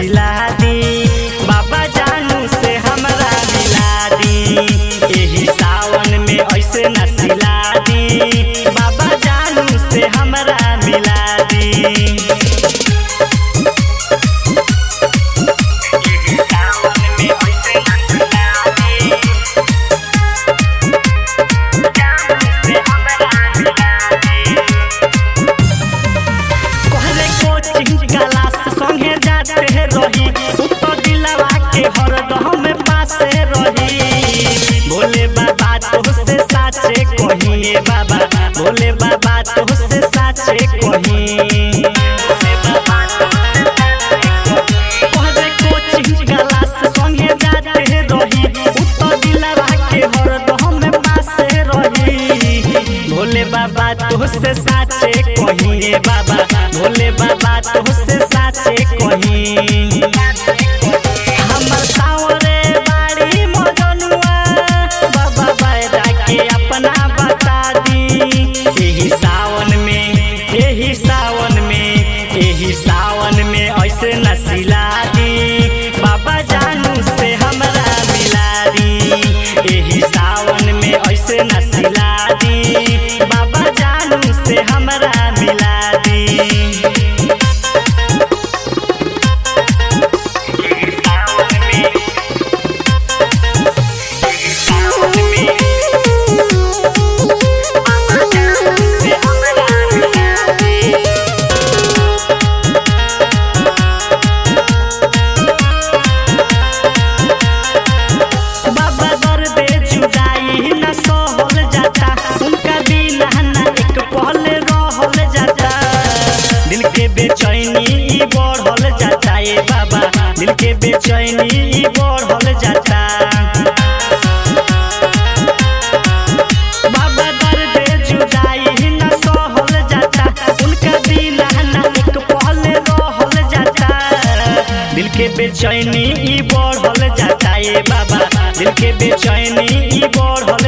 सिला दी बाबा जानू से हमरा मिला दी एही सावन में ऐसे न सिला दी बाबा जानू से हमरा मिला दी एही सावन में ऐसे न सिला दी जानू से हमरा मिला दी पहले कोचिंग क्लास संगे जाते रही उत्तर दिलवा के हरदम पासे रही भोले बाबा तो से साचे कहिए बाबा भोले बाबा तो से साचे कही पहले कोचिंग क्लास संगे जाते रही उत्तर दिलवा के हरदम पासे रही भोले बाबा तो से साचे कहिए बाबा भोले बाबा तो से साचे कही हमर सावरे बाड़ी मजनुआ बाबा बैरा के अपना बता दी एही सावन में एही सावन में एही सावन में ऐसे न सिला दी बाबा जानू से हमरा मिला दी एही सावन में ऐसे न सिला दी बाबा जानू से हमरा मिला दी एही सावन में एही सावन में बाबा जानू से हमरा मिला दी बाबा दर्दे जुदाई न सहल जाता उनका बिना न एक पल रहल जाता दिल के बेचैनी ई बढ़ल जाता ए बाबा दिल के बेचैनी ई बढ़ल जाता बाबा दर्दे जुदाई न सहल जाता उनका बिना न एक पल रहल जाता दिल के बेचैनी ई बढ़ल जाता ए बाबा दिल के बेचैनी ई बढ़ल